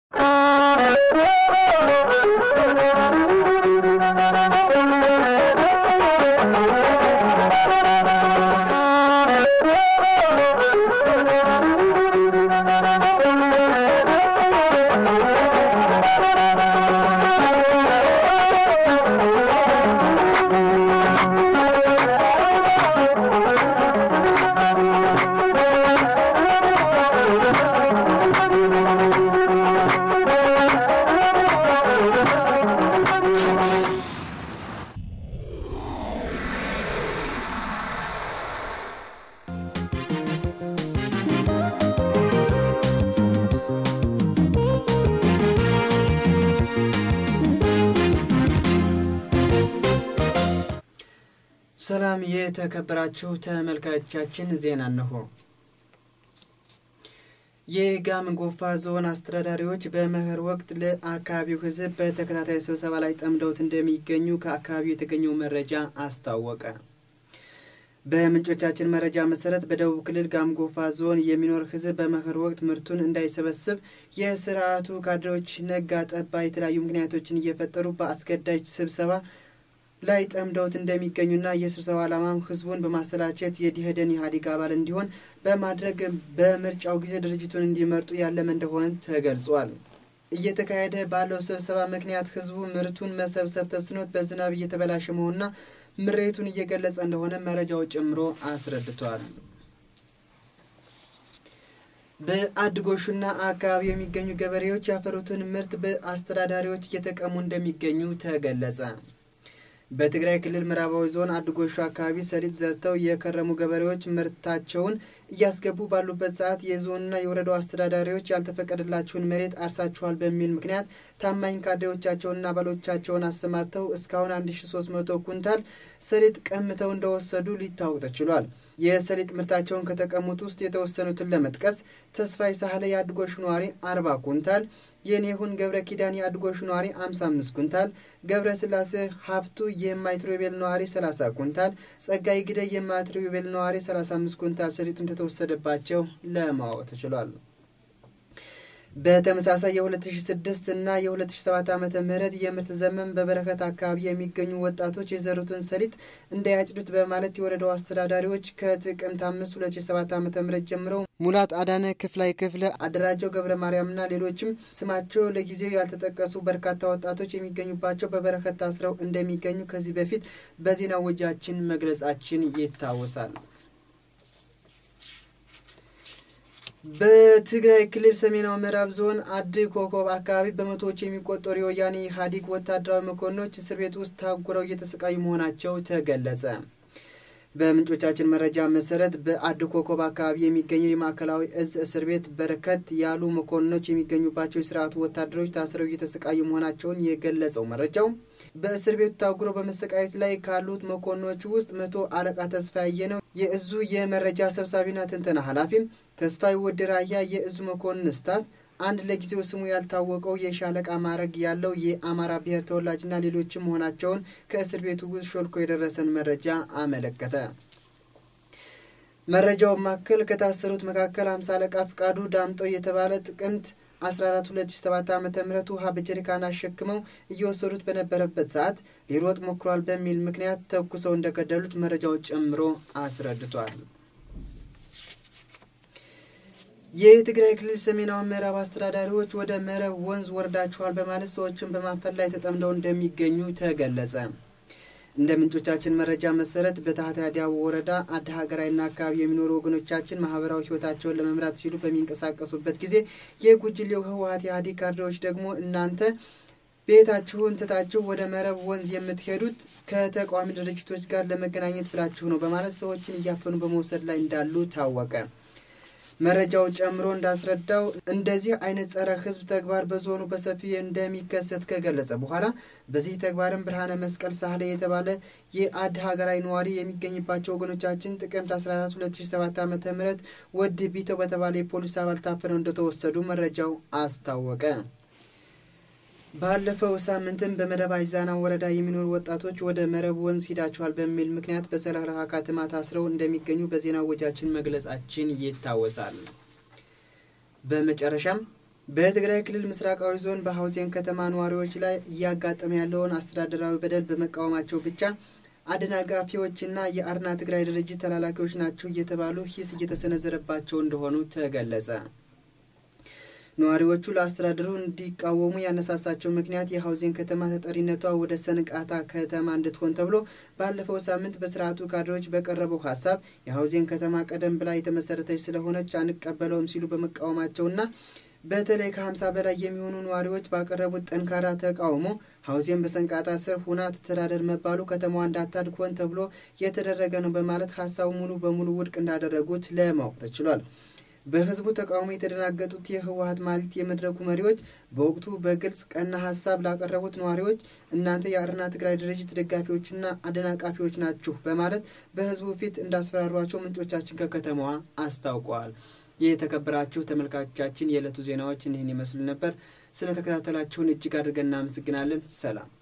ሰላም የተከበራችሁ ተመልካቾቻችን፣ ዜና እነሆ። የጋሞ ጎፋ ዞን አስተዳዳሪዎች በመኸር ወቅት ለአካባቢው ሕዝብ በተከታታይ ስብሰባ ላይ ጠምደውት እንደሚገኙ ከአካባቢው የተገኘው መረጃ አስታወቀ። በምንጮቻችን መረጃ መሰረት በደቡብ ክልል ጋሞ ጎፋ ዞን የሚኖር ሕዝብ በመኸር ወቅት ምርቱን እንዳይሰበስብ የስርዓቱ ካድሬዎች ነጋ ጠባ የተለያዩ ምክንያቶችን እየፈጠሩ በአስገዳጅ ስብሰባ ላይ ጠምደውት እንደሚገኙና የስብሰባ ዓላማም ህዝቡን በማሰላቸት የዲህደን ኢህአዴግ አባል እንዲሆን በማድረግ በምርጫው ጊዜ ድርጅቱን እንዲመርጡ ያለመ እንደሆነ ተገልጿል። እየተካሄደ ባለው ስብሰባ ምክንያት ህዝቡ ምርቱን መሰብሰብ ተስኖት በዝናብ እየተበላሸ መሆኑና ምሬቱን እየገለጸ እንደሆነ መረጃው ጨምሮ አስረድቷል። በአድጎሹና አካባቢ የሚገኙ ገበሬዎች ያፈሩትን ምርት በአስተዳዳሪዎች እየተቀሙ እንደሚገኙ ተገለጸ። በትግራይ ክልል ምዕራባዊ ዞን አድጎሹ አካባቢ ሰሊጥ ዘርተው የከረሙ ገበሬዎች ምርታቸውን እያስገቡ ባሉበት ሰዓት የዞንና የወረዳው አስተዳዳሪዎች ያልተፈቀደላቸውን መሬት አርሳችኋል በሚል ምክንያት ታማኝ ካድሬዎቻቸውንና አባሎቻቸውን አሰማርተው እስካሁን 1300 ኩንታል ሰሊጥ ቀምተው እንደወሰዱ ሊታወቅ ተችሏል። የሰሊጥ ምርታቸውን ከተቀሙት ውስጥ የተወሰኑትን ለመጥቀስ ተስፋይ ሳህለ የአድጎሹ ነዋሪ 40 ኩንታል የኔሁን ገብረ ኪዳን የአድጎሹ ነዋሪ 55 ኩንታል፣ ገብረ ስላሴ ሀፍቱ የማይትሮቤል ነዋሪ 30 ኩንታል፣ ጸጋይ ግደ የማይትሮቤል ነዋሪ 35 ኩንታል ሰሊጥ እንደተወሰደባቸው ለማወቅ ተችሏል። በተመሳሳይ የ2006 እና የ2007 ዓ ም የምርት ዘመን በበረከት አካባቢ የሚገኙ ወጣቶች የዘሩትን ሰሊጥ እንዳያጭዱት በማለት የወረዳው አስተዳዳሪዎች ከጥቅምት 5 2007 ዓ ም ጀምረው ሙላት አዳነ፣ ክፍላይ ክፍለ፣ አደራጀው ገብረ ማርያምና ሌሎችም ስማቸው ለጊዜው ያልተጠቀሱ በርካታ ወጣቶች የሚገኙባቸው በበረከት ታስረው እንደሚገኙ ከዚህ በፊት በዜና ወጃችን መግለጻችን ይታወሳል። በትግራይ ክልል ሰሜናዊ ምዕራብ ዞን አዲ ኮኮብ አካባቢ በመቶዎች የሚቆጠሩ የወያኔ ኢህአዴግ ወታደራዊ መኮንኖች እስር ቤት ውስጥ ታጉረው እየተሰቃዩ መሆናቸው ተገለጸ። በምንጮቻችን መረጃ መሰረት በአዲ ኮኮብ አካባቢ የሚገኘው የማዕከላዊ እዝ እስር ቤት በርከት ያሉ መኮንኖች የሚገኙባቸው የስርዓቱ ወታደሮች ታስረው እየተሰቃዩ መሆናቸውን የገለጸው መረጃው በእስር ቤቱ ታጉረው በመሰቃየት ላይ ካሉት መኮንኖች ውስጥ መቶ አለቃ ተስፋ ያየነው የእዙ የመረጃ ሰብሳቢና ትንተና ኃላፊም ተስፋይ ወደ ራያ የእዙ መኮንን ስታፍ አንድ ለጊዜው ስሙ ያልታወቀው የሻለቃ ማዕረግ ያለው የአማራ ብሔር ተወላጅና ሌሎችም መሆናቸውን ከእስር ቤቱ ውስጥ ሾልኮ የደረሰን መረጃ አመለከተ። መረጃው መካከል ከታሰሩት መካከል አምሳ አለቃ ፍቃዱ ዳምጠው የተባለ ጥቅምት 14 2007 ዓ ም ውሃ በጀሪካን አሸክመው እየወሰዱት በነበረበት ሰዓት ሊሮጥ ሞክሯል በሚል ምክንያት ተኩሰው እንደገደሉት መረጃው ጨምሮ አስረድቷል። የትግራይ ክልል ሰሜናዊ ምዕራብ አስተዳዳሪዎች ወደ መረብ ወንዝ ወርዳችኋል በማለት ሰዎችን በማፈን ላይ ተጠምደው እንደሚገኙ ተገለጸ። እንደ ምንጮቻችን መረጃ መሰረት በታህታይ አዲያቦ ወረዳ አድ ሀገራዊና አካባቢ የሚኖሩ ወገኖቻችን ማህበራዊ ህይወታቸውን ለመምራት ሲሉ በሚንቀሳቀሱበት ጊዜ የጉጅሌው ህወሀት ኢህአዴግ ካድሬዎች ደግሞ እናንተ ቤታችሁን ትታችሁ ወደ መረብ ወንዝ የምትሄዱት ከተቃዋሚ ድርጅቶች ጋር ለመገናኘት ብላችሁ ነው በማለት ሰዎችን እያፈኑ በመውሰድ ላይ እንዳሉ ታወቀ። መረጃው ጨምሮ እንዳስረዳው እንደዚህ አይነት ጸረ ህዝብ ተግባር በዞኑ በሰፊው እንደሚከሰት ከገለጸ በኋላ በዚህ ተግባርም ብርሃነ መስቀል ሳህለ የተባለ የአድ ሀገራዊ ነዋሪ የሚገኝባቸው ወገኖቻችን ጥቅምት 14 2007 ዓ ም ወድ ቢተው በተባለ የፖሊስ አባል ታፍነው እንደተወሰዱ መረጃው አስታወቀ። ባለፈው ሳምንትም በመደብ አይዛና ወረዳ የሚኖሩ ወጣቶች ወደ መረብ ወንዝ ሂዳችኋል በሚል ምክንያት በሰረራ ከተማ ታስረው እንደሚገኙ በዜና ወጃችን መግለጻችን ይታወሳል። በመጨረሻም በትግራይ ክልል ምስራቃዊ ዞን በሀውዜን ከተማ ነዋሪዎች ላይ እያጋጠመ ያለውን አስተዳደራዊ በደል በመቃወማቸው ብቻ አደናጋፊዎችና የአርና ትግራይ ድርጅት ተላላኪዎች ናቸው እየተባሉ ሂስ እየተሰነዘረባቸው እንደሆኑ ተገለጸ። ነዋሪዎቹ ለአስተዳደሩ እንዲቃወሙ ያነሳሳቸው ምክንያት የሀውዜን ከተማ ተጠሪነቷ ወደ ሰንቃታ ከተማ እንድትሆን ተብሎ ባለፈው ሳምንት በስርዓቱ ካድሬዎች በቀረበው ሀሳብ የሀውዜን ከተማ ቀደም ብላ የተመሰረተች ስለሆነች አንቀበለውም ሲሉ በመቃወማቸውና በተለይ ከ50 በላይ የሚሆኑ ነዋሪዎች ባቀረቡት ጠንካራ ተቃውሞ ሀውዜን በሰንቃታ ስር ሁና ትተዳደር መባሉ ከተማዋ እንዳታድግ ሆን ተብሎ የተደረገ ነው በማለት ሀሳቡ ሙሉ በሙሉ ውድቅ እንዳደረጉት ለማወቅ ተችሏል። በህዝቡ ተቃውሞ የተደናገጡት የህወሀት ማለት የመድረኩ መሪዎች በወቅቱ በግልጽ ቀና ሀሳብ ላቀረቡት ነዋሪዎች እናንተ የአረና ትግራይ ድርጅት ደጋፊዎችና አደናቃፊዎች ናችሁ በማለት በህዝቡ ፊት እንዳስፈራሯቸው ምንጮቻችን ከከተማዋ አስታውቀዋል። ይህ የተከበራችሁ ተመልካቾቻችን የዕለቱ ዜናዎች እኒህን ይመስሉ ነበር። ስለተከታተላችሁን እጅግ አድርገን እናመሰግናለን። ሰላም